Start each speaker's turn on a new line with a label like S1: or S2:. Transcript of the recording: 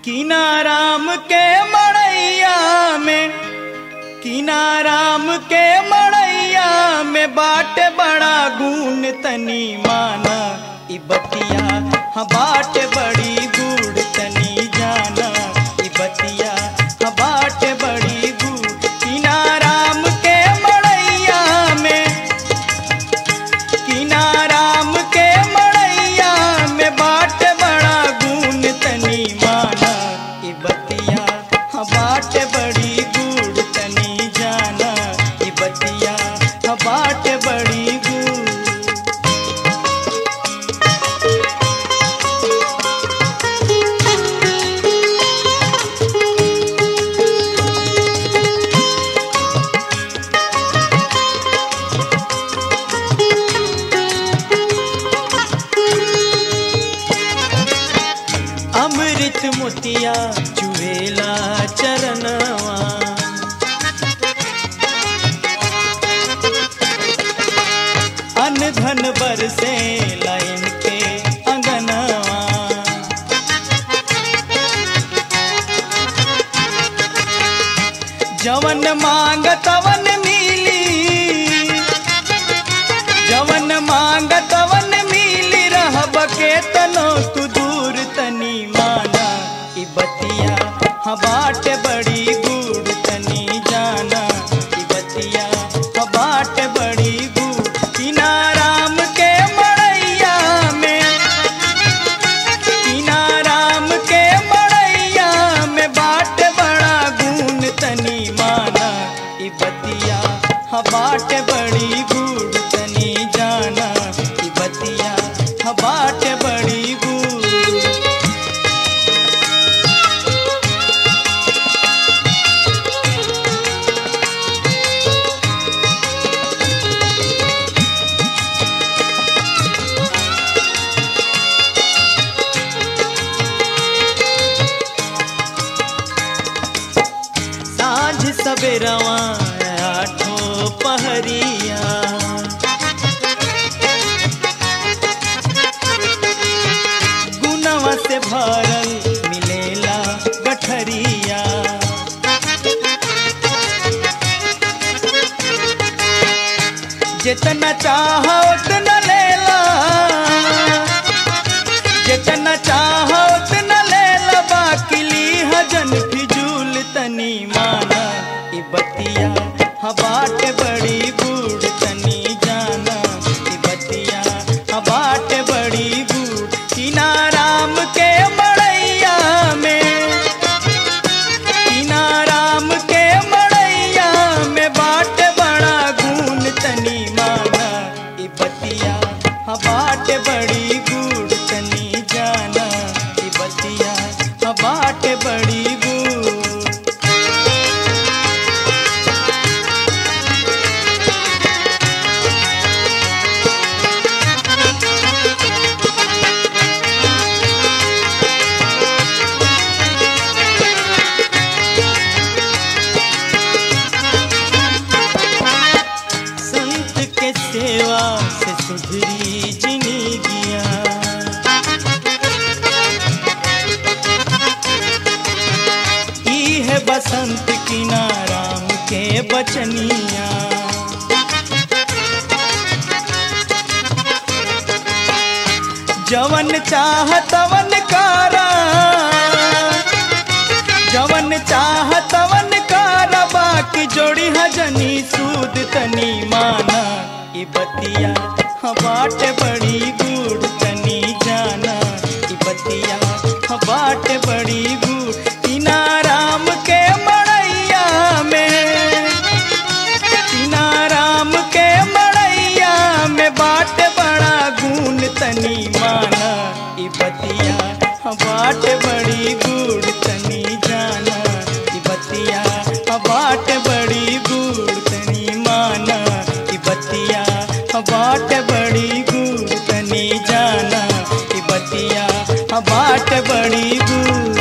S1: कीना राम के मड़ैया में कीना राम के मड़ैया में बाट बड़ा गुण तनी माना ई बतिया हाँ बाट बड़ी गुड़ तनी जाना ई बतिया हाँ बाट बड़ी गुड़ कीना राम के मड़ैया में कीना राम के मड़ैया में बाट बड़ा गुण तनी माना ई बतिया हाँ बाट बड़ी गुड़ तनी जाना ई बतिया हाँ बाट बड़ी गुड़ अमृत मोतिया चुवेला चरणवा अन धन बरसे लाइन के अंगनवा जवन मांग तवन मिली जवन मांग तवन मिली रहब के तनो तू दूर तनी माना ई बतिया हाँ बाट बड़ी गुड़ तनी जाना ई बतिया हाँ बाट बड़ी गुड़ कीना राम के मड़ैया में कीना राम के मड़ैया में बाट बड़ा गुण तनी माना ई बतिया हाँ बाट बड़ी गुड़ तनी जाना ई बतिया हाँ बाट बड़ी गुड़ साँझ सवेरवा आठो पहरिया गुनवा से भरल मिलेला गठरिया जितना चाहो उतना लेला जितना चाहो उतना लेला बाकी लीहा जन फिजूल तनी माना ई बतिया हाँ बाट बड़ी बूढ़ तनी जाना ई बतिया हाँ बाट बड़ी बूढ़ कीना राम के मड़ैया में कीना राम के मड़ैया में बाट बड़ा गुण तनी माना ई बतिया हाँ बाट बड़ी गुड़ तनी जाना ई बतिया हाँ बाट बड़ी गुड़ संत के सेवा से सुधरी जिंदगिया ई है बसंत की नाराम के बचनिया जवन चाह तवन कारा जवन चाह तवन कारा बाकी जोड़ी हजनी सूद तनी माना ई बतिया हाँ बाट बड़ी गुड़ तनी जाना ई बतिया हाँ बाट बड़ी गुड़ कीना राम के मड़ैया में कीना राम के मड़ैया में बाट बड़ा गुण तनी माना ई बतिया हाँ बाट बड़ी गुड़ तनी जाना ई बतिया हाँ बाट बड़ी गुड़ तनी माना ई बतिया हाँ बाट बड़ी गुड़ तनी जाना ई बतिया हाँ बाट बड़ी गुड़